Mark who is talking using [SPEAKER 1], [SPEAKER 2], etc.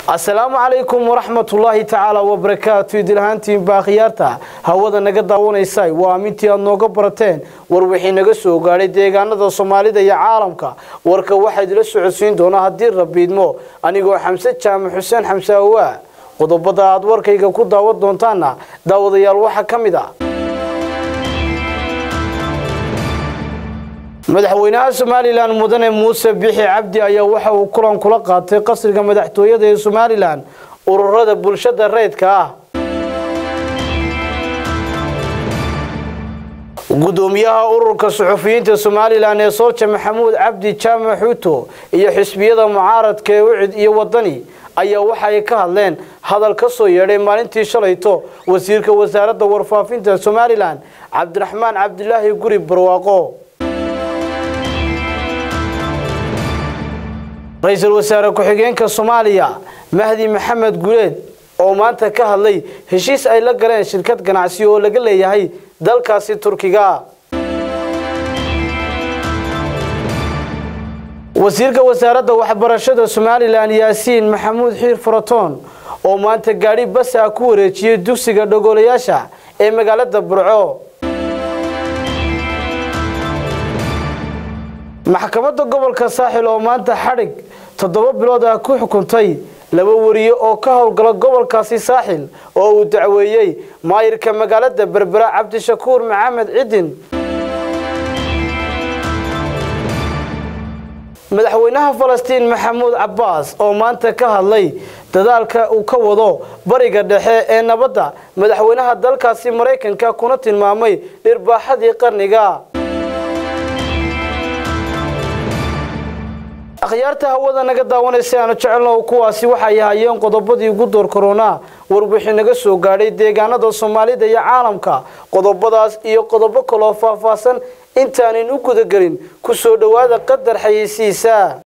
[SPEAKER 1] asalaamu calaykum waraxmatullaahi tacaala wabarakaatu idilhaantiin baa khiyaarta hawada naga daawanaysay waa amintii aad nooga barateen war wixii naga soo gaadhay deegaanada soomaalida iyo caalamka warka waxaa idila socodsiin doonaa haddii rabiidmo anigoo xamse jaamac xuseen xamse awaa qodobada aad warkayga ku daawan doontaana daawadayaal waxaa ka mid ah madaxweynaha somalilan mudane muuse bixi cabdi ayaa waxa uu kulan kula qaatay qasriga madaxtooyada ee somalilan ururada bulshada rayidka ah gudoomiyaha ururka suxufiyiinta somalilan ee soolja maxamuud cabdi jaamac xuuto iyo xisbiyada mucaaradka ee ucid iyo wadani ayaa waxa ay ka hadleen hadal ka soo yeedhay maalintii shalayto wasiirka wasaaradda warfaafinta somalilan cabdiraxmaan cabdilaahi guri barwaaqo ra-iisul wasaare ku-xigeenka soomaaliya mahdi maxamed guleed oo maanta ka hadlay heshiis ay la galeen shirkad ganacsi oo laga leeyahay dalkaasi turkiga wasiirka wasaaradda waxbarashada somalilan yaasiin maxamuud xiir faratoon oo maanta gaadhi basa ku wareejiyey dugsiga dhogolayaasha ee magaalada burco maxkamadda gobolka saaxil oo maanta xadhig toddoba bilood ah ku xukuntay laba wariye oo ka howlgala gobolkaasi saaxil oo uu dacweeyey maayirka magaalada berbera cabdishakuur maxamed cidin madaxweynaha falastiin maxamuud cabbaas oo maanta ka hadlay dadaalka uu ka wado bariga dhexe ee nabadda madaxweynaha dalkaasi maraykanka kuna tilmaamay dhirbaaxadii qarniga akhyaarta hawada naga daawanaysa aanu jecelno kuwaasi waxay ahaayeen qodobadii ugu door korona warbixii naga soo gaadhay deegaanada soomaalida iyo caalamka qodobadaas iyo qodobo kaloo faahfaahsan intaanan u gudagelin ku soo dhowaada qadar xayeysiisa